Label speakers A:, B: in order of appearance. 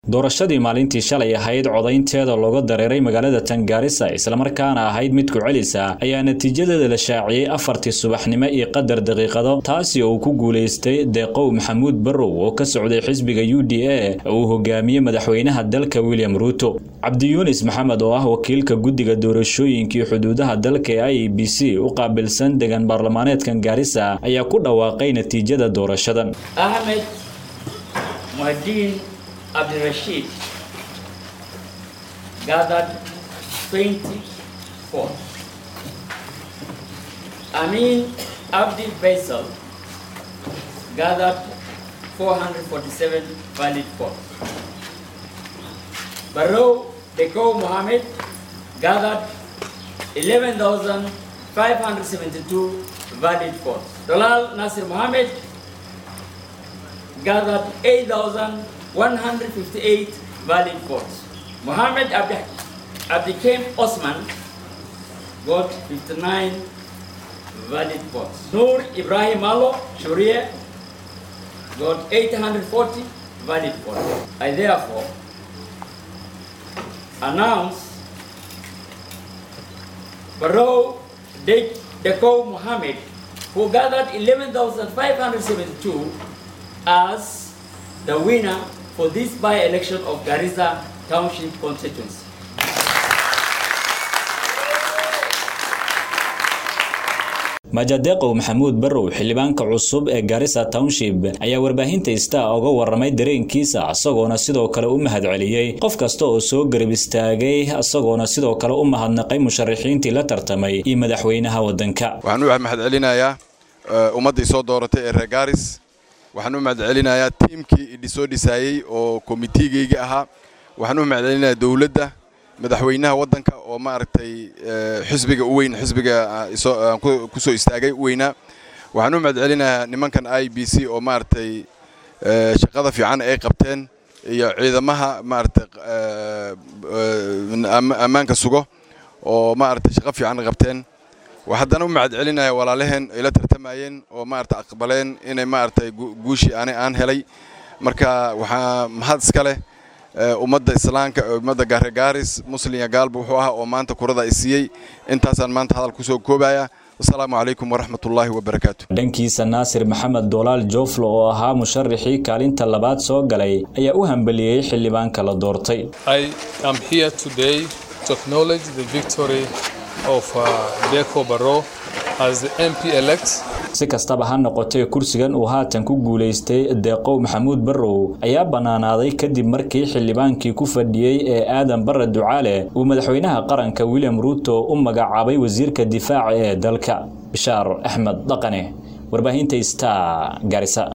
A: doorashadii maalintii shalay ahayd codaynteeda looga dareeray magaalada tangaarisa islamarkaana ahayd mid ku celisa ayaa natiijadeeda la shaaciyey afartii subaxnimo iyo qadar daqiiqado taasi oo uu ku guulaystay deeqow maxamuud barrow oo ka socday xisbiga u d a uu hogaamiyey madaxweynaha dalka william ruuto cabdiyuunis maxamed oo ah wakiilka guddiga doorashooyinkii xuduudaha dalka ee i b c u qaabilsan degan baarlamaaneedkan gaarisa ayaa ku dhawaaqay natiijada doorashadan
B: Ahmed Muhaddin Abdul Rashid gathered 20 votes. Amin Abdi Faisal gathered 447 valid votes. Barrow Deko Mohammed gathered 11,572 valid votes. Dalal Nasir Mohammed gathered 8,158 valid votes. Mohammed Abdi Abdikem Osman got 59 valid votes. Noor Ibrahim Alo Sharia got 840 valid votes. I therefore announce Barrow Deko Mohammed, who gathered 11,572 as the winner for this by-election of Garissa Township constituency.
A: majadeeqow maxamuud barrow xildhibaanka cusub ee garissa township ayaa warbaahinta star uga waramay dareenkiisa isagoona sidoo kale u mahadceliyey qof kasta oo soo garab istaagay isagoona sidoo kale u mahadnaqay musharaxiintii la tartamay iyo madaxweynaha wadanka
C: waxaan u mahadcelinayaa ummaddii soo dooratay ee reer garis waxaan u mahadcelinayaa tiimkii idhisoo dhisaayey oo komitigeyga ahaa waxaan u mahadcelinayaa dowladda madaxweynaha waddanka oo maaragtay xisbiga u weyn xisbiga ku soo istaagay u weynaa waxaan u mahadcelinayaa nimankan i b c oo maaragtay shaqada fiican ay qabteen iyo ciidamaha maaragtay ammaanka sugo oo maaragtay shaqo fiican qabteen haddana u mahadcelinaya walaalaheen ay la tartamayeen oo maaragtay aqbaleen inay maaragtay guushii ani aan helay marka waxaa mahad iska leh ummadda islaamka ummadda gaarigaaris muslimya gaalba wuxuu ahaa oo maanta kurada ay siiyey intaasaan maanta hadal kusoo koobaya wasalaamu calaykum waraxmatullaahi wabarakaatu
A: dhankiisa naasir maxamed doolaal jooflo oo ahaa musharaxii kaalinta labaad soo galay ayaa u hambeliyey xildhibaanka la doortay si kastaba ha noqotee kursigan uu haatan ku guulaystay deeqow maxamuud barrow ayaa bannaanaaday kadib markii xildhibaankii ku fadhiyey ee aadan barre ducaale uu madaxweynaha qaranka william ruuto u magacaabay wasiirka difaaca ee dalka bishaar axmed dhaqane warbaahinta star garisa